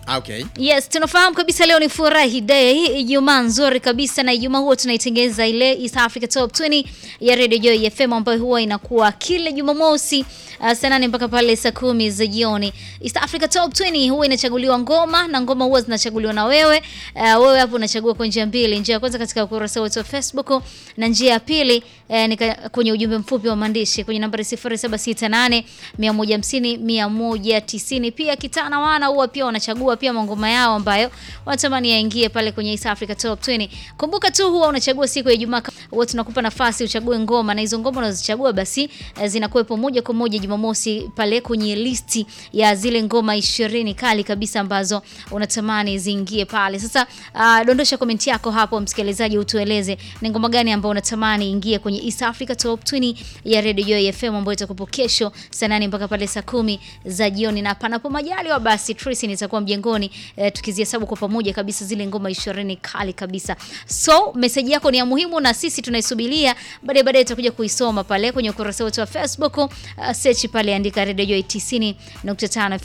Ah, okay. Yes, tunafahamu kabisa leo ni furahi day, Ijumaa nzuri kabisa, na Ijumaa huwa tunaitengeza ile East Africa Top 20 ya Radio Joy FM ambayo huwa inakuwa kila Jumamosi uh, saa nane mpaka pale saa kumi za jioni. East Africa Top 20 huwa inachaguliwa ngoma na ngoma huwa zinachaguliwa na wewe. Uh, wewe hapo unachagua kwa njia mbili. Njia ya kwanza katika ukurasa wetu wa Facebook na njia ya pili eh, ni ka- kwenye ujumbe mfupi wa maandishi kwenye nambari 0768 150 190. Pia kitana wana huwa pia wanachagua pia mangoma yao ambayo wanatamani yaingie pale kwenye East Africa Top 20. Kumbuka tu huwa unachagua siku ya Ijumaa, huwa tunakupa nafasi uchague ngoma na hizo ngoma unazochagua basi eh, zinakuwepo moja kwa moja Jumamosi pale kwenye listi ya zile ngoma ishirini kali kabisa ambazo unatamani ziingie pale. Sasa uh, dondosha komenti yako hapo msikilizaji, utueleze ni ngoma gani ambayo unatamani ingie kwenye East Africa Top 20 ya Radio Joy FM ambayo itakupo kesho saa nane mpaka pale saa kumi za jioni, na panapo majaliwa basi Tracy nitakuwa mjengoni eh, tukizihesabu kwa pamoja kabisa zile ngoma ishirini kali kabisa. So message yako ni ya muhimu na sisi tunaisubiria, baadaye baadaye tutakuja kuisoma pale kwenye ukurasa wetu wa Facebook. Uh, search pale andika Radio Joy 90.5